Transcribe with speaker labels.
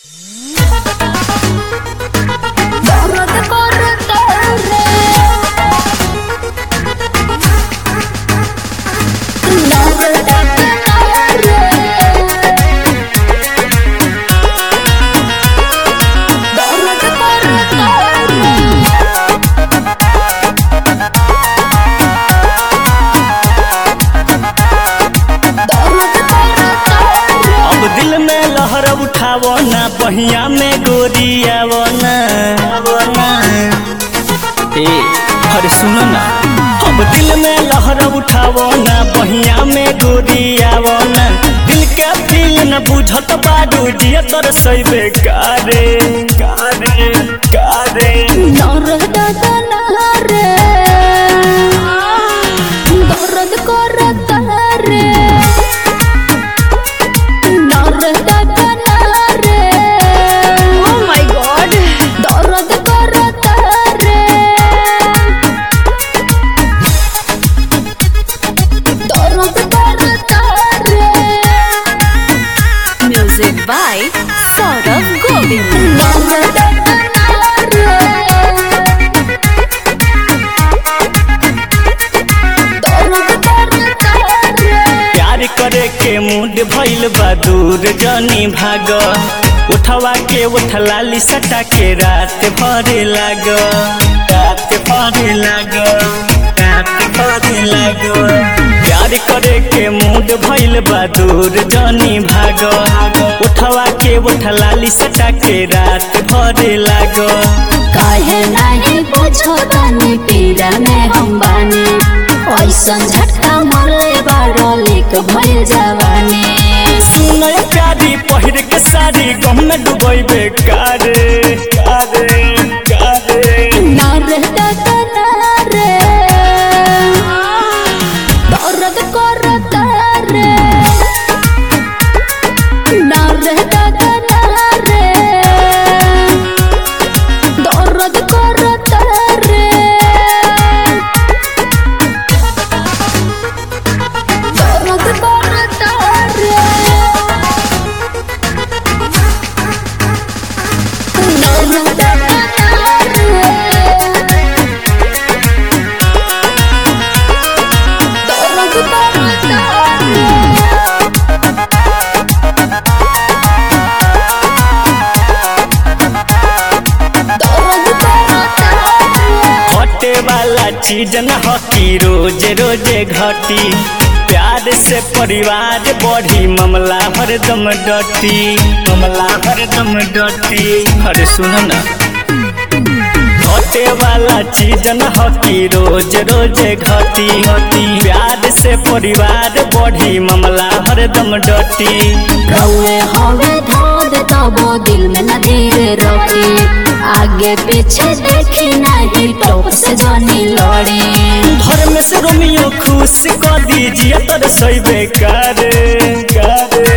Speaker 1: बहिया में गोरियावना ए अरे सुनो ना अब दिल में लहर उठावो ना बहिया में गोरियावना दिल के फील न बुझत बाडू जिया तर सैबे कारे कारे कारे
Speaker 2: दर्द करता रे दर्द रे ओ माय गॉड दर्द करता रे दर्द करता रे
Speaker 3: Music by Saurabh Govind.
Speaker 2: दर्द करता रे दर्द करता रे
Speaker 1: प्यार करे के मूड भइल बा दूर जनी भाग उठवा के उठलाली सटा के रात भरे लाग रात भरे लाग रात भरे लाग प्यार करे के मूड भइल बा दूर जनी भाग उठवा के उठलाली सटा के रात भरे लाग
Speaker 2: काहे नाही बुझो तनी पीड़ा में हम बानी ऐसन झटका मरले बारो लिक भइल जवानी
Speaker 1: सुनय प्यारी पहिर के साड़ी गम में डुबैबे कारे कारे कारे
Speaker 2: ना रहता त ना रे दर्द करता रे ना रहता त ना रे दर्द करता रे दर्द करता रे दर्द करता रे दर्द करता रे दर्द करता रे
Speaker 1: हटे वाला चीज न हकी रोज रोजे घटी प्यार से परिवार बढ़ी मामला हरदम डटी मामला हरदम डटी अरे सुनो ना हटे वाला चीज न हकी रोज रोजे घटी घटी प्यार से परिवार बढ़ी मामला हरदम डटी
Speaker 2: कौए हवे धाद तबो दिल में न धीरे रखी आगे पीछे देखी नहीं टोप से जनी लड़ी
Speaker 1: घर में से रोमियो खुश कर दीजिए तर सही बेकार